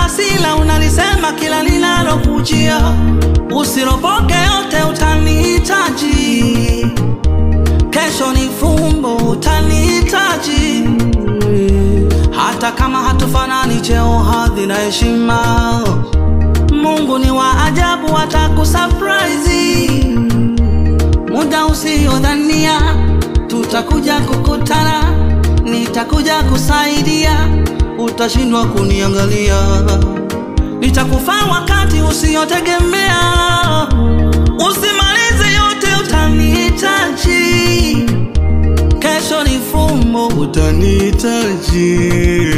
hasila unalisema kila linalokujia, usiropoke yote utanihitaji. Kesho ni fumbo, utanihitaji. Hata kama hatufanani cheo, hadhi na heshima, Mungu ni wa ajabu, atakusurprise muda usiodhania. Tutakuja kukutana, nitakuja kusaidia, utashindwa kuniangalia. Nitakufaa wakati usiotegemea, usimalize yote, utanihitaji. Kesho ni fumbo, utanihitaji.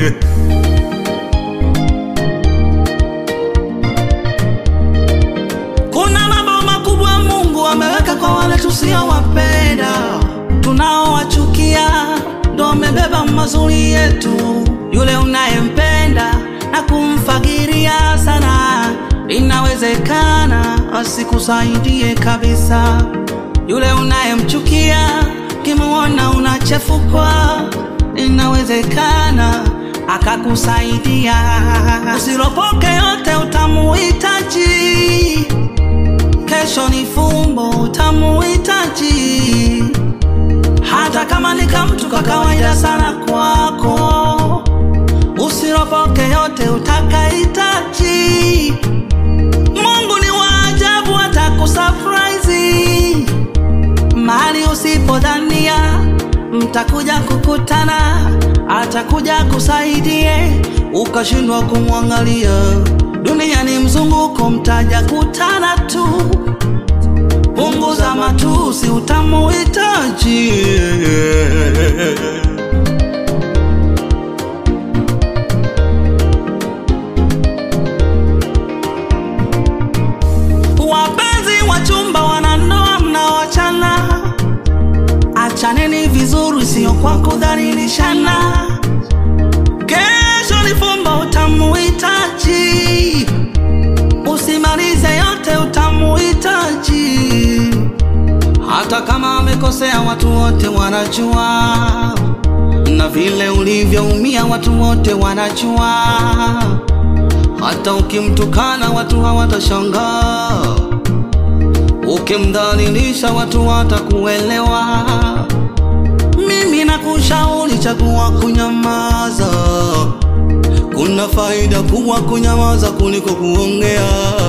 Kuna mambo makubwa Mungu ameweka kwa wale tusiowapenda, tunaowachukia ndo amebeba mazuri yetu. Yule unayempenda na kumfagiria sana, inawezekana asikusaidie kabisa. Yule unayemchukia kimuona unachefukwa, inawezekana akakusaidia. Usiropoke yote, utamuhitaji. Kesho ni fumbo, utamuhitaji. Hata kama ni kamtu ka kawaida sana kwako, usiropoke yote, utakahitaji. Mungu ni wa ajabu, atakusurprise mahali usipodhania. Mtakuja kukutana, atakuja kusaidie, ukashindwa kumwangalia. Dunia ni mzunguko, mtaja kutana tu. Punguza matusi, utamuhitaji. Wapenzi wa chumba, wanandoa mnaoachana, achaneni vizuri, sio kwa kudhalilishana. Kesho ni fumbo, utamuhitaji. Usimalize yote, utamuhitaji. Hata kama amekosea, watu wote wanajua, na vile ulivyoumia, watu wote wanajua. Hata ukimtukana, watu hawatashangaa. Ukimdhalilisha, watu watakuelewa. Mimi nakushauri, chagua kunyamaza. Kuna faida kubwa kunyamaza kuliko kuongea.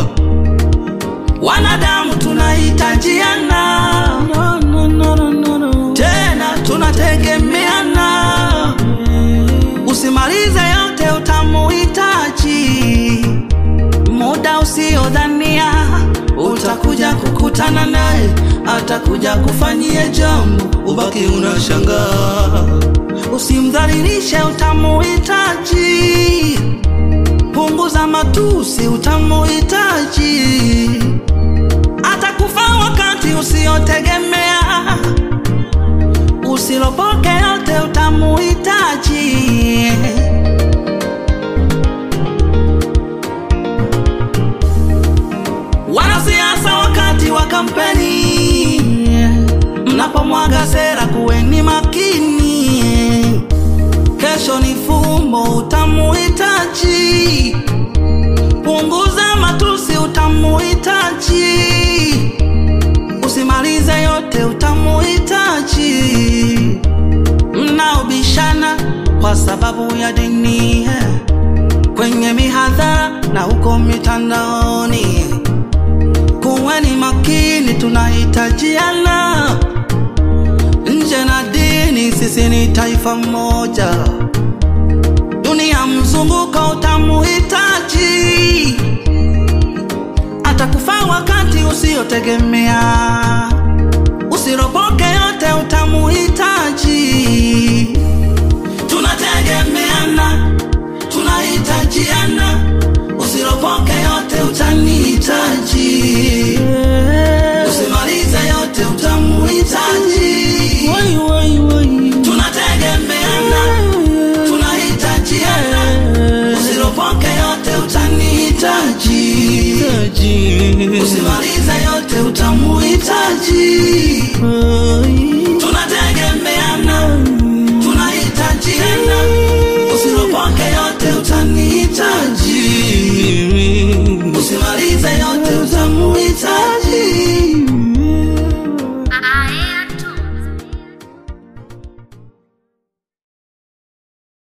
Wanadamu tunahitajiana, no, no, no, no, no, no. Tena tunategemeana. Usimalize yote, utamuhitaji. Muda usiodhania utakuja kukutana naye, atakuja kufanyia jambo, ubaki unashangaa. Usimdhalilishe, utamuhitaji. Punguza matusi, utamuhitaji. Atakufaa wakati usiotegemea. Usilopoke yote, utamuhitaji. Wanasiasa wakati wa kampeni, mnapomwaga sera, kuweni makini. Kesho ni fumbo, utamuhitaji. Punguza matusi, utamuhitaji. Usimalize yote, utamuhitaji. Mnaobishana kwa sababu ya dini kwenye mihadhara na huko mitandaoni, kuweni makini, tunahitajiana. Nje na dini, sisi ni taifa moja. Dunia mzunguko, utamuhitaji. Atakufaa wakati usiotegemea. Usiropoke yote, utamuhitaji. Tunategemeana, tunahitajiana. Usiropoke yote, utanihitaji. Usimalize yote, utamuhitaji. Tunategemeana, tunahitajiana. Usiropoke yote, utanihitaji. Usimalize yote, utamuhitaji.